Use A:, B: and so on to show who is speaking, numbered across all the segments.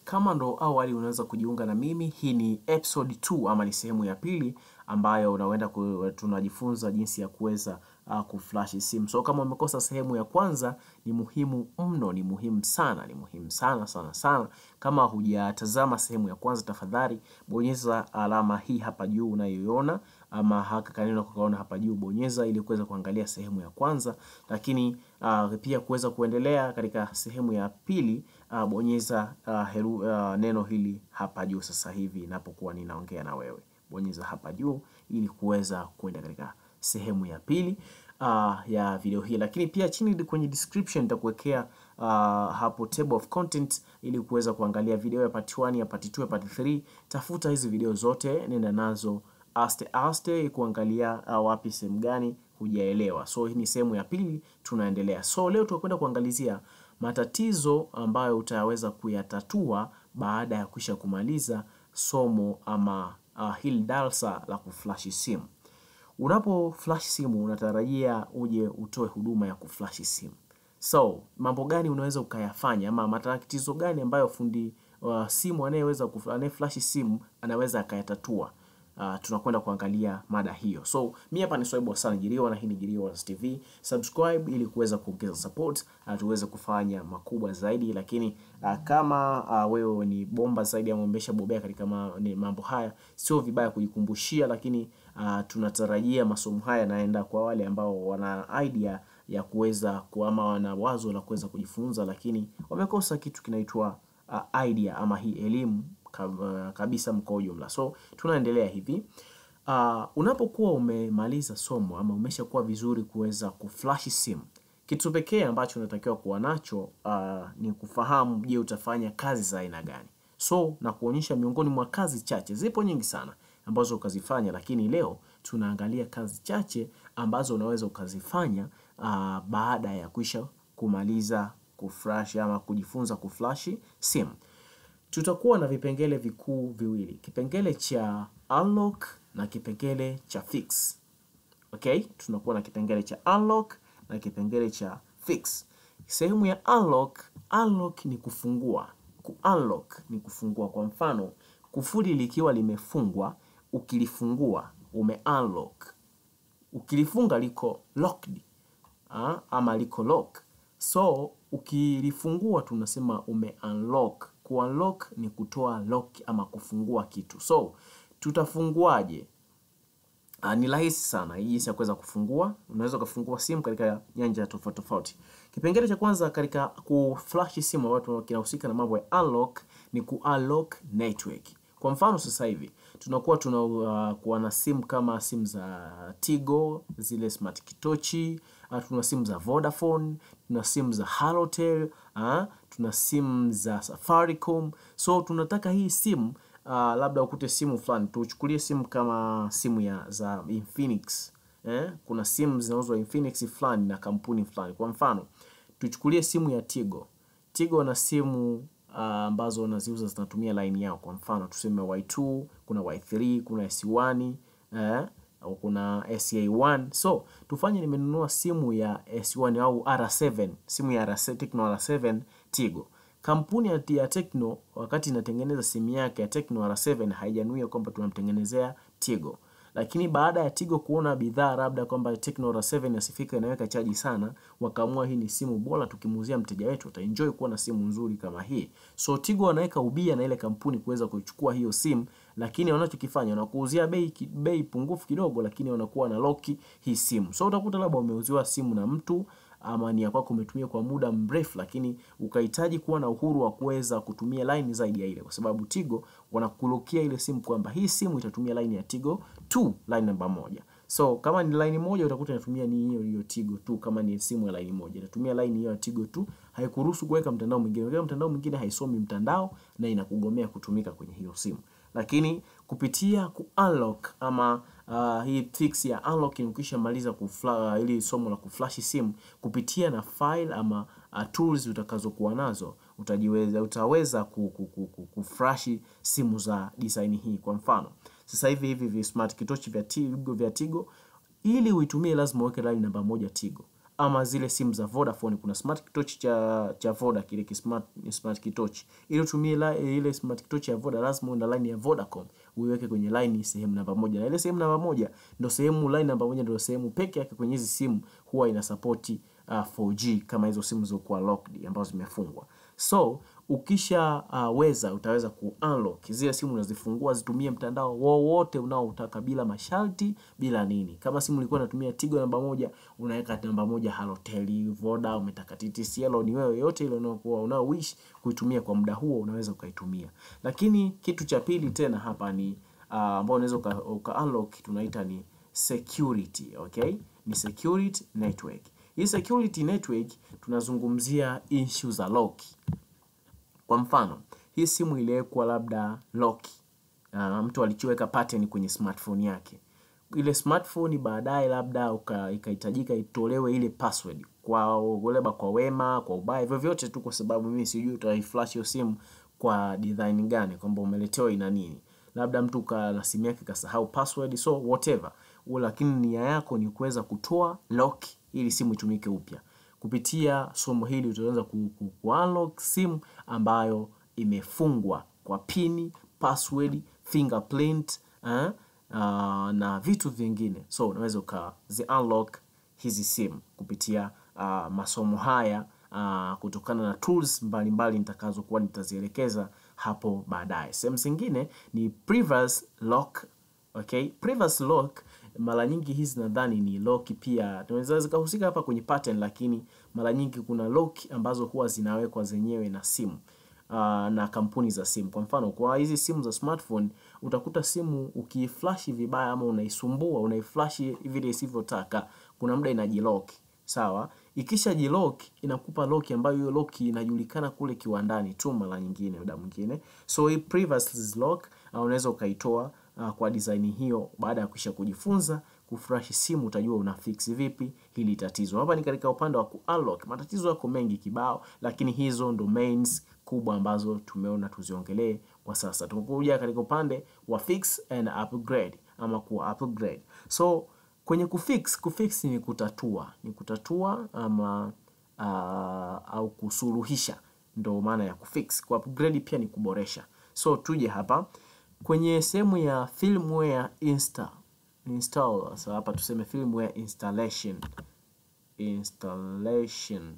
A: kama ndo awali unaweza kujiunga na mimi, hii ni episode 2 ama ni sehemu ya pili ambayo unaenda ku, tunajifunza jinsi ya kuweza uh, kuflash simu. So kama umekosa sehemu ya kwanza, ni muhimu mno, ni muhimu sana, ni muhimu sana sana sana. Kama hujatazama sehemu ya kwanza, tafadhali bonyeza alama hii hapa juu unayoiona, ama haka kaneno kukaona hapa juu, bonyeza ili kuweza kuangalia sehemu ya kwanza. Lakini uh, pia kuweza kuendelea katika sehemu ya pili, uh, bonyeza uh, heru, uh, neno hili hapa juu sasa hivi inapokuwa ninaongea na wewe bonyeza hapa juu ili kuweza kwenda katika sehemu ya pili uh, ya video hii, lakini pia chini kwenye description nitakuwekea uh, hapo table of content ili kuweza kuangalia video ya part 1 ya part 2 ya part 3. Tafuta hizi video zote, nenda nazo aste aste kuangalia uh, wapi sehemu gani hujaelewa. So hii ni sehemu ya pili, tunaendelea. So leo tutakwenda kuangalizia matatizo ambayo utaweza kuyatatua baada ya kuisha kumaliza somo ama uh, hili darasa la kuflash simu. Unapo flash simu unatarajia uje utoe huduma ya kuflash simu. So mambo gani unaweza ukayafanya ama matatizo gani ambayo fundi uh, simu anayeweza anayeflash simu anaweza akayatatua? Uh, tunakwenda kuangalia mada hiyo. So mi hapa ni Swaibu Hassan Jiriwa na hii ni Jiriwa TV. Subscribe ili kuweza kuongeza support uh, tuweze kufanya makubwa zaidi, lakini uh, kama uh, wewe ni bomba zaidi ama umeshabobea katika ma, ni mambo haya, sio vibaya kujikumbushia, lakini uh, tunatarajia masomo haya yanaenda kwa wale ambao wana idea ya kuweza ama wana wazo la kuweza kujifunza, lakini wamekosa kitu kinaitwa uh, idea ama hii elimu kabisa mko ujumla. So tunaendelea hivi. Uh, unapokuwa umemaliza somo ama umeshakuwa vizuri kuweza kuflash simu, kitu pekee ambacho unatakiwa kuwa nacho uh, ni kufahamu, je, utafanya kazi za aina gani? So na kuonyesha miongoni mwa kazi chache, zipo nyingi sana ambazo ukazifanya, lakini leo tunaangalia kazi chache ambazo unaweza ukazifanya uh, baada ya kuisha kumaliza kuflash ama kujifunza kuflash simu. Tutakuwa na vipengele vikuu viwili, kipengele cha unlock na kipengele cha fix. Okay, tunakuwa na kipengele cha unlock na kipengele cha fix. Sehemu ya unlock, unlock ni kufungua, ku unlock ni kufungua. Kwa mfano, kufuli likiwa limefungwa, ukilifungua ume unlock. Ukilifunga liko locked, ha? ama liko lock. So ukilifungua tunasema ume unlock. Ku unlock ni kutoa lock ama kufungua kitu. So tutafunguaje? Uh, ni rahisi sana hii jinsi ya kuweza kufungua. Unaweza kufungua simu katika nyanja tofauti tofauti. Kipengele cha kwanza katika kuflash simu ambacho kinahusika na mambo ya unlock ni ku unlock network. Kwa mfano sasa hivi tunakuwa tuna uh, kuwa na simu kama simu za Tigo, zile smart kitochi, uh, tuna simu za Vodafone, tuna simu za Halotel, uh, tuna simu za Safaricom. So tunataka hii simu uh, labda ukute simu fulani, tuchukulie simu kama simu ya za Infinix eh? Kuna simu zinauzwa Infinix fulani na kampuni fulani. Kwa mfano tuchukulie simu ya Tigo. Tigo na simu ambazo uh, wanaziuza zinatumia line yao. Kwa mfano tuseme Y2, kuna Y3, kuna S1 eh, au kuna SA1. So tufanye nimenunua simu ya S1 au R7, simu ya R7, Tecno R7 Tigo. Kampuni ya Tecno wakati inatengeneza simu yake ya Tecno R7 haijanuia kwamba tunamtengenezea Tigo, lakini baada ya Tigo kuona bidhaa labda kwamba Tecno R7 asifika inaweka chaji sana, wakaamua hii ni simu bora, tukimuuzia mteja wetu ataenjoy kuwa na simu nzuri kama hii. So Tigo wanaweka ubia na ile kampuni kuweza kuchukua hiyo simu, lakini wanachokifanya wanakuuzia bei bei pungufu kidogo, lakini wanakuwa na lock hii simu. So utakuta labda umeuziwa simu na mtu ama ni ya kwako umetumia kwa muda mrefu, lakini ukahitaji kuwa na uhuru wa kuweza kutumia line zaidi ya ile, kwa sababu Tigo wanakulokia ile simu kwamba hii simu itatumia line ya Tigo tu, line namba moja. So kama ni line moja utakuta inatumia ni hiyo hiyo Tigo tu. Kama ni simu ya line moja itatumia line hiyo ya Tigo tu, haikuruhusu kuweka mtandao mwingine. Ukiweka mtandao mwingine haisomi mtandao na inakugomea kutumika kwenye hiyo simu. Lakini kupitia ku unlock ama uh, hii fix ya unlock ukisha maliza kufla, uh, ili somo la kuflash simu kupitia na file ama uh, tools utakazokuwa nazo utajiweza utaweza kuflash simu za design hii. Kwa mfano sasa hivi hivi vi smart kitochi vya Tigo vya Tigo ili uitumie lazima uweke line namba moja Tigo ama zile simu za Vodafone, kuna smart kitochi cha cha Voda kile ki smart, smart kitochi. Ili utumie la, ile smart kitochi ya Voda lazima uende line ya Vodacom uiweke kwenye line sehemu namba moja, na ile sehemu namba moja ndio sehemu line namba moja ndio sehemu peke yake kwenye hizi simu huwa ina support uh, 4G kama hizo simu zilizokuwa locked ambazo zimefungwa. So ukisha uh, weza utaweza ku unlock zile simu unazifungua zitumie mtandao wowote unaotaka bila masharti bila nini. Kama simu ilikuwa inatumia Tigo namba moja, unaweka namba moja Halotel, Voda, umetaka TTCL, ni wewe yote ile unaokuwa unao wish kuitumia kwa muda huo unaweza ukaitumia. Lakini kitu cha pili tena hapa ni uh, ambao unaweza uka, uka unlock tunaita ni security, okay? Ni security network. Hii security network tunazungumzia issue za lock. Kwa mfano, hii simu iliwekwa labda lock. Uh, mtu alichoweka pattern kwenye smartphone yake. Ile smartphone baadaye labda ikahitajika itolewe ile password kwa labda kwa wema, kwa ubaya, vyovyote tu, kwa sababu mimi sijui utaiflash hiyo simu kwa design gani, kwamba umeletewa ina nini, labda mtu na simu yake kasahau password, so whatever, lakini nia yako ni kuweza kutoa lock ili simu itumike upya. Kupitia somo hili utaweza ku, ku, ku unlock simu ambayo imefungwa kwa pini, password, fingerprint eh, uh, na vitu vingine. So unaweza ukazi unlock hizi simu kupitia uh, masomo haya uh, kutokana na tools mbalimbali nitakazokuwa nitazielekeza hapo baadaye. Sehemu zingine ni previous lock, okay? Previous lock mara nyingi hizi nadhani ni lock pia tunaweza zikahusika hapa kwenye pattern, lakini mara nyingi kuna lock ambazo huwa zinawekwa zenyewe na simu uh, na kampuni za simu. Kwa mfano, kwa hizi simu za smartphone utakuta simu ukiiflash vibaya ama unaisumbua unaiflash vile isivyotaka, kuna muda inajilock. Sawa, ikisha jilock inakupa lock ambayo hiyo lock inajulikana kule kiwandani tu, mara nyingine muda mwingine. So hii previous lock uh, unaweza ukaitoa uh, kwa design hiyo. Baada ya kisha kujifunza kufresh simu, utajua una fix vipi hili tatizo. Hapa ni katika upande wa ku unlock. Matatizo yako mengi kibao, lakini hizo ndo mains kubwa ambazo tumeona tuziongelee kwa sasa. Tumekuja katika upande wa fix and upgrade ama ku upgrade. So kwenye kufix, kufix ni kutatua, ni kutatua ama uh, au kusuluhisha, ndo maana ya kufix. Ku upgrade pia ni kuboresha. So tuje hapa kwenye sehemu ya firmware install install. So hapa tuseme firmware installation installation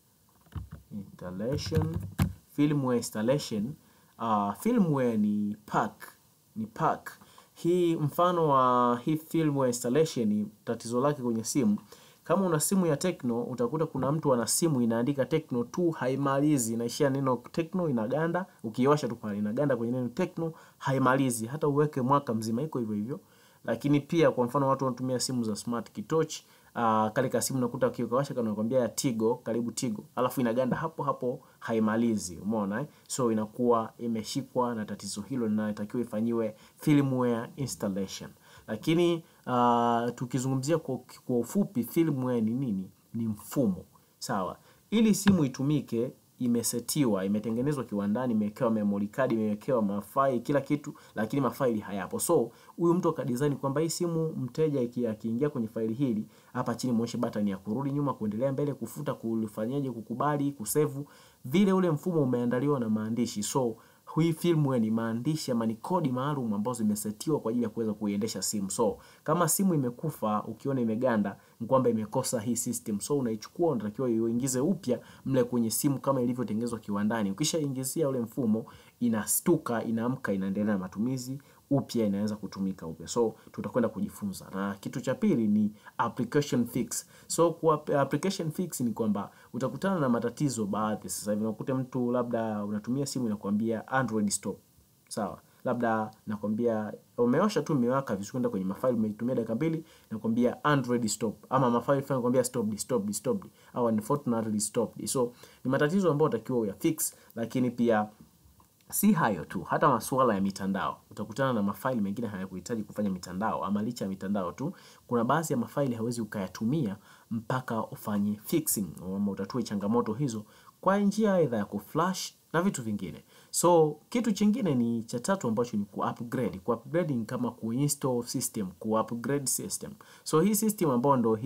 A: installation firmware installation. Uh, firmware ni pack, ni pack hii. Mfano wa hii firmware installation, tatizo lake kwenye simu, kama una simu ya Tecno utakuta kuna mtu ana simu inaandika Tecno tu haimalizi, inaishia neno Tecno inaganda, ukiwasha tu pale inaganda kwenye neno Tecno haimalizi, hata uweke mwaka mzima iko hivyo hivyo. Lakini pia kwa mfano watu wanatumia simu za smart kitochi Uh, kale ka simu nakuta ukiwasha kana nakwambia ya Tigo, karibu Tigo, alafu inaganda hapo hapo haimalizi. Umeona eh? So inakuwa imeshikwa na tatizo hilo linalotakiwa ifanyiwe firmware installation. Lakini uh, tukizungumzia kwa, kwa ufupi firmware ni nini? Ni mfumo sawa. Ili simu itumike imesetiwa, imetengenezwa kiwandani, imewekewa memory card, imewekewa mafaili kila kitu, lakini mafaili hayapo. So huyu mtu akadesign kwamba hii simu mteja akiingia kwenye faili hili hapa chini muonyeshe button ya kurudi nyuma, kuendelea mbele, kufuta, kufanyaje, kukubali, kusevu, vile ule mfumo umeandaliwa na maandishi. So hii firmware ni maandishi ama ni kodi maalum ambazo zimesetiwa kwa ajili ya kuweza kuiendesha simu. So kama simu imekufa, ukiona imeganda, ni kwamba imekosa hii system. So unaichukua, unatakiwa uingize upya mle kwenye simu kama ilivyotengenezwa kiwandani. Ukishaingizia ule mfumo, inastuka, inaamka, inaendelea na matumizi upya, inaweza kutumika upya. So tutakwenda kujifunza, na kitu cha pili ni application fix. So kwa application fix ni kwamba utakutana na matatizo baadhi. Sasa hivi unakuta mtu labda unatumia simu inakwambia Android stop, sawa, labda nakwambia umeosha tu imewaka vizuri, kwenda kwenye mafaili umeitumia dakika mbili, nakwambia Android stop, ama mafaili fulani nakwambia stop stop stop, au unfortunately stop. So ni matatizo ambayo utakiwa uyafix, lakini pia si hayo tu, hata masuala ya mitandao utakutana na mafaili mengine hayakuhitaji kufanya mitandao, ama licha ya mitandao tu, kuna baadhi ya mafaili hawezi ukayatumia mpaka ufanye fixing, ama utatue changamoto hizo kwa njia aidha ya kuflash na vitu vingine. So kitu chingine ni cha tatu ambacho ni ku-upgrade. Ku-upgrade ni kama ku-install system, ku-upgrade system. So hii system ambayo ndo hii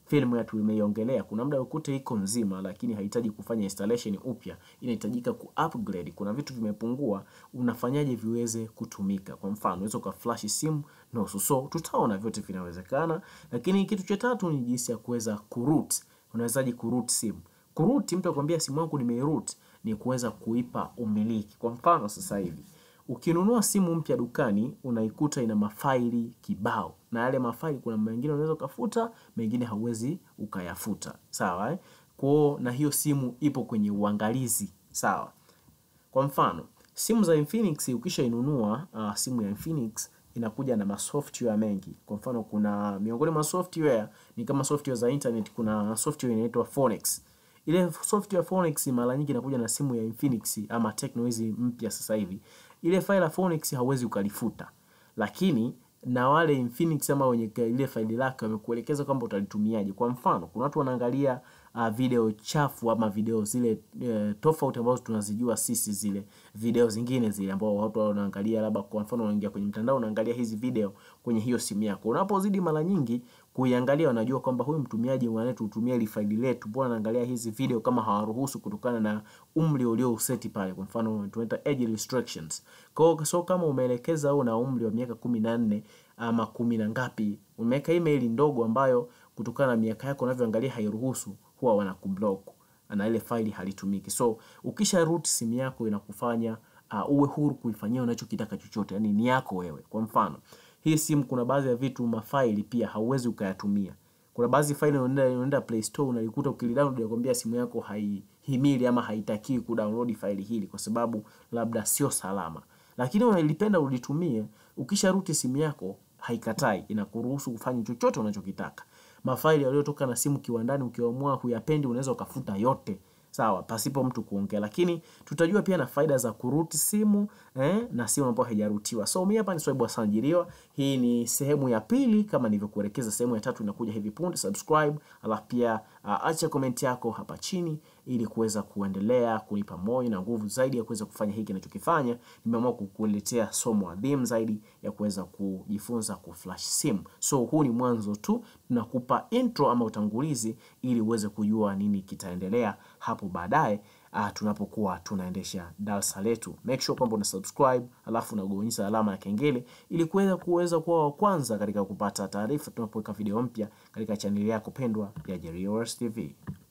A: Filamu yetu imeiongelea, kuna muda ukute iko nzima, lakini hahitaji kufanya installation upya, inahitajika ku upgrade. Kuna vitu vimepungua, unafanyaje viweze kutumika? Kwa mfano, unaweza ukaflash simu nusu. So tutaona vyote vinawezekana, lakini kitu cha tatu ni jinsi ya kuweza kuroot. Unawezaje kuroot simu? Kuroot, mtu akwambia simu yangu nimeiroot, ni kuweza kuipa umiliki. Kwa mfano sasa hivi ukinunua simu mpya dukani unaikuta ina mafaili kibao, na yale mafaili kuna mengine unaweza ukafuta, mengine hauwezi ukayafuta, sawa eh? Kwao na hiyo simu ipo kwenye uangalizi, sawa. Kwa mfano simu za Infinix ukishainunua, uh, simu ya Infinix inakuja na masoftware mengi. Kwa mfano kuna miongoni mwa software ni kama software za internet, kuna software inaitwa Phonex. Ile software Phonex mara nyingi inakuja na simu ya Infinix ama Tecno hizi mpya sasa hivi. Ile file ya Phonex hauwezi ukalifuta, lakini na wale Infinix ama wenye ile faili lake wamekuelekeza kwamba utalitumiaje. Kwa mfano kuna watu wanaangalia uh, video chafu ama video zile uh, tofauti ambazo tunazijua sisi, zile video zingine zile ambao watu wanaangalia, labda kwa mfano unaingia kwenye mtandao unaangalia hizi video kwenye hiyo simu yako, unapozidi mara nyingi kuiangalia, wanajua kwamba huyu mtumiaji anayetutumia ile faili letu, mbona anaangalia hizi video kama hawaruhusu kutokana na umri ulio useti pale, kwa mfano tunaita age restrictions. Kwa so kama umeelekeza au na umri wa miaka kumi na nne ama kumi na ngapi, umeweka email ndogo ambayo kutokana na miaka yako unavyoangalia hairuhusu, huwa wanakublock na ile faili halitumiki. So ukisha root simu yako inakufanya uh, uwe huru kuifanyia unachokitaka chochote, yani ni yako wewe. Kwa mfano hii simu kuna baadhi ya vitu mafaili pia hauwezi ukayatumia. Kuna baadhi faili unaenda unaenda Play Store unalikuta ukilidownload inakwambia simu yako haihimili ama haitaki kudownload faili hili kwa sababu labda sio salama. Lakini unalipenda ulitumie, ukisha root simu yako haikatai, inakuruhusu kufanya chochote unachokitaka. Mafaili yaliyotoka na simu kiwandani ukiamua huyapendi unaweza ukafuta yote. Sawa, pasipo mtu kuongea, lakini tutajua pia na faida za kuruti simu eh, na simu ambayo haijarutiwa. So mimi hapa ni Swaibu Hassan Jiriwa. Hii ni sehemu ya pili, kama nilivyokuelekeza. Sehemu ya tatu inakuja hivi punde. Subscribe, alafu pia uh, acha komenti yako hapa chini ili kuweza kuendelea kunipa moyo na nguvu zaidi ya kuweza kufanya hiki ninachokifanya. Nimeamua kukuletea somo adhimu zaidi ya kuweza kujifunza kuflash simu. So huu ni mwanzo tu, tunakupa intro ama utangulizi ili uweze kujua nini kitaendelea hapo baadaye uh, tunapokuwa tunaendesha darasa letu. Make sure kwamba una subscribe alafu unagonyesha alama ya kengele ili kuweza kuweza kuwa wa kwanza katika kupata taarifa tunapoweka video mpya katika chaneli yako pendwa ya Jerry TV.